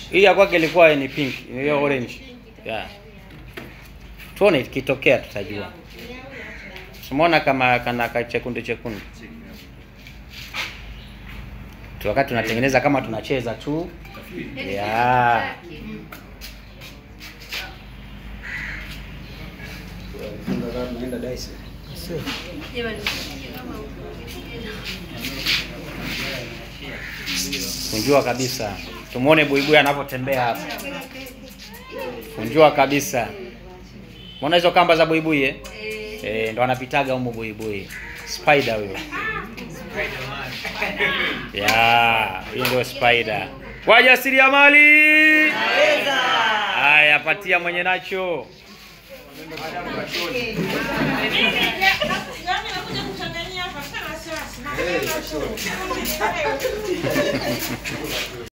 Hii ya kwake ilikuwa ni pink, hiyo orange. Yeah. Tuone ikitokea tutajua. Umeona kama kana kachekundu chekundu. Tu wakati tunatengeneza kama tunacheza tu. Yeah. Kunjua kabisa. Tumuone buibui anavyotembea hapa. Kunjua kabisa. Umeona hizo kamba za buibui eh? Eh, ndo anapitaga humo buibui. Spider huyo. Ya, hiyo ndio spider. Wajasiriamali. Haya, patia mwenye nacho.